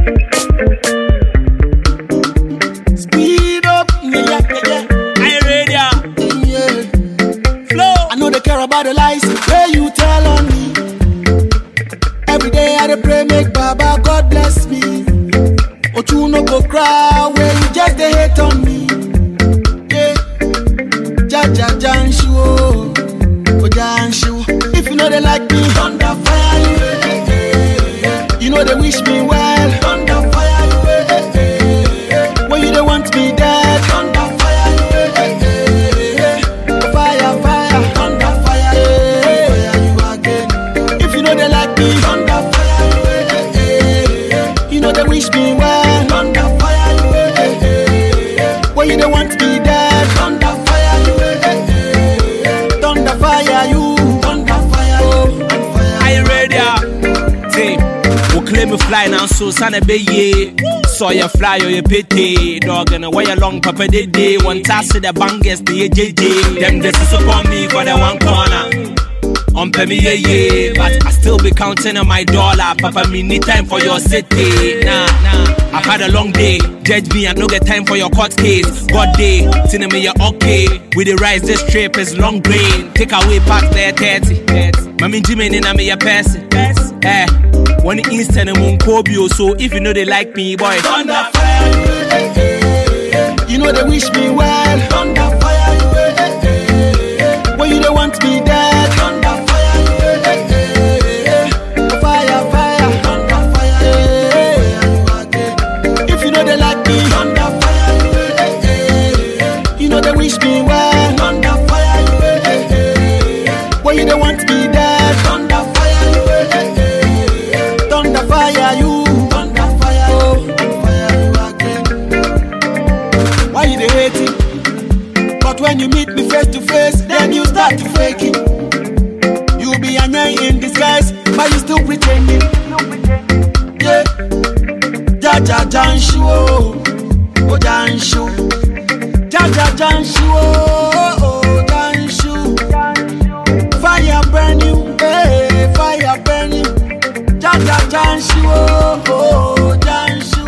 Speed up, yeah, yeah, yeah, I ready, ah. yeah. flow. I know they care about the lies where you tell on me. Every day I dey pray make Baba God bless me. But you no go cry where you just dey hate on me. Yeah, ja ja janshu oh, oh janshu. If you know they like me, thunder fire you. eh, eh, eh, eh. You know they wish me well, thunder fire you. eh, eh, eh, eh. When you don't want me dead, thunder fire you. eh, eh, eh, eh. Fire, fire, thunder fire you. Fire you again. If you know they like me, thunder fire you. eh, eh, eh, eh. You know they wish me well, thunder fire you. eh, eh, eh, eh. When you don't want me dead, thunder fire you. eh, eh, eh, eh. Thunder fire you, thunder fire you, and fire I ready, ah. Say, we claim we fly now, so son of ye. Saw you fly or you pity. Dog and away along, papa day day. One task to the bangers, the AJJ. Them this is upon me for the one corner. On pay me yeah yeah, but I still be counting on my dollar. Papa, me need time for your city. Nah, nah. I've had a long day. Judge me, I no get time for your court case. God day, cinema you okay. We the rise this trip is long grain. Take away past there 30. 30. Mami Jimmy in a me your person. Eh, one instant and one Kobio. So if you know they like me, boy. Thunder fire you, eh, eh, eh, eh. You know they wish me well. Thunder fire you, eh, eh, eh, eh. When you don't want me dead. Thunder fire you, eh, eh, eh, eh. Fire, fire, thunder fire you, again. If you know they like me. Thunder fire you, eh, eh, eh, eh. You know they wish me well. Thunder fire you, eh, eh, eh, eh. When you don't want me dead. Thunder fire you, eh, eh, eh, eh. Thunder fire you, thunder fire you, and fire you again. Why you dey hate it? But when you meet me face to face, then you start to fake it. You be a man in disguise, but you still pretending. Yeah, ja ja janshu oh, oh janshu, ja ja janshu oh, oh janshu. Fire burn you, hey, fire burn you. Ja ja janshu oh, oh janshu.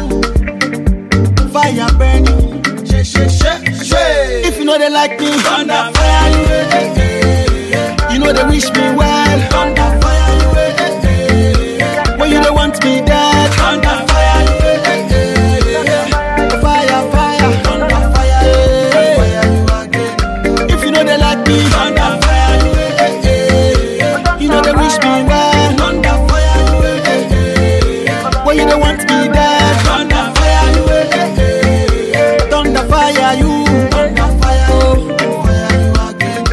Fire burn you, she she she she. If you know they like me, thunder fire you. eh, eh, eh, eh. You know they wish me well, thunder fire you. eh, eh, eh, eh. When you don't want me dead, thunder fire you. eh, eh, eh, eh. Fire fire, thunder fire you, fire you again. If you know they like me, thunder fire you. eh, eh, eh, eh. You know they wish me well, thunder fire you. eh, eh, eh, eh. When you don't want me dead, thunder fire you. eh, eh, eh, eh. Thunder fire you, thunder fire you, fire you again.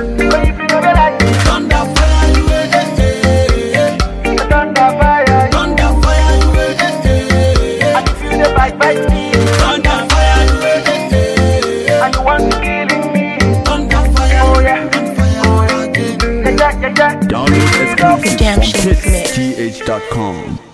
Thunder fire you, eh, eh, eh, eh. Thunder fire you, thunder fire you, eh, eh, eh, eh. And if you dey bite bite me, Thunder fire you, eh, eh, eh, eh. and you want to killing me, Thunder fire Oh, you, yeah. and fire you again. yeah yeah yeah yeah. Download exclusive Redemption from Mix. hitsth.com.